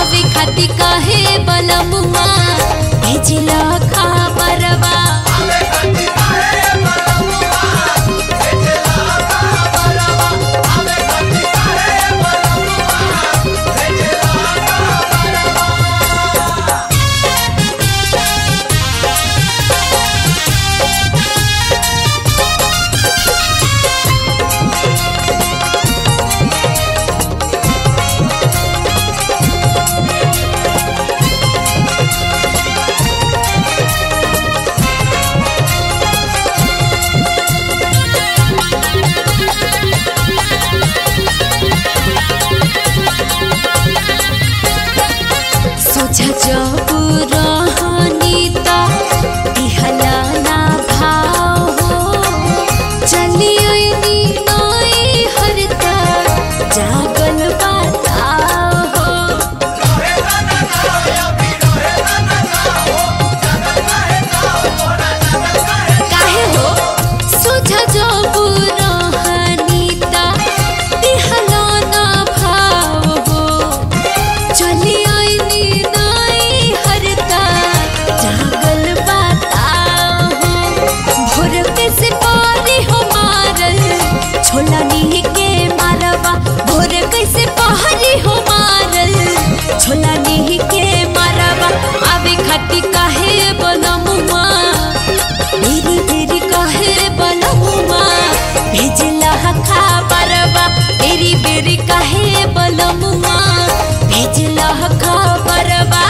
आवे खाती काहे बलमुआ भेजला खबरवा सोझा जब रहनी त दिहला ना भाव हो चली अइनी नई हरता जागल बताओ हो काहे हो सोझा जब रहनी त दिहला ना भाव हो चली आईनी नाई हरता जागल बताओ भोर के से पारी हो मारल छोला नी के मारवा भोर के से पारी हो मारल छोला नी के मारवा आवे खटी काहे बनमुआ मेरी तेरी काहे बनमुआ भेजला खबरवा तेरी बेरी काहे बलमुआ भेजला खबरवा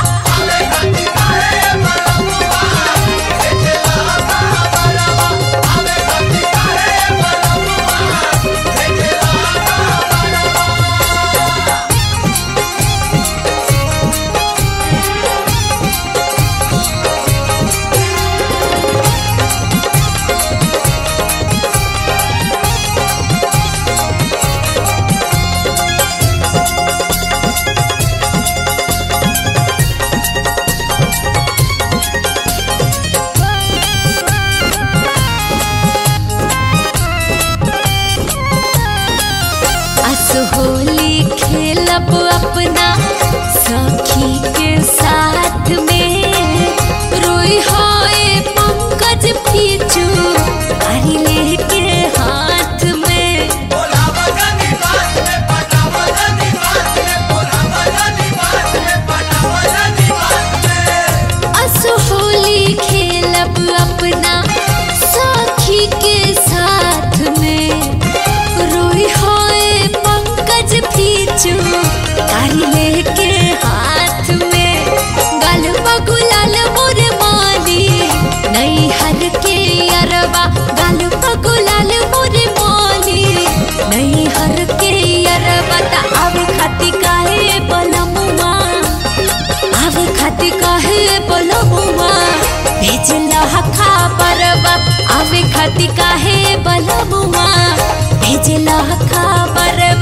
असहोली खेलब अपना सखी के साथ में रोई होए पंकज पीछू अरी लेके हाथ में असहोली खेलब अपना सखी के साथ में रोई होए पंकज पीछू कारी लेके हाथ में गल बगुलाल मोर माली नई हर के अरबा गल बगुलाल मोर माली नई हर के अरबा ता आवे खाती काहे बलमुआ आवे खाती काहे बलमुआ भेजला खबरवा आवे खाती काहे बलमुआ भेजला खबरवा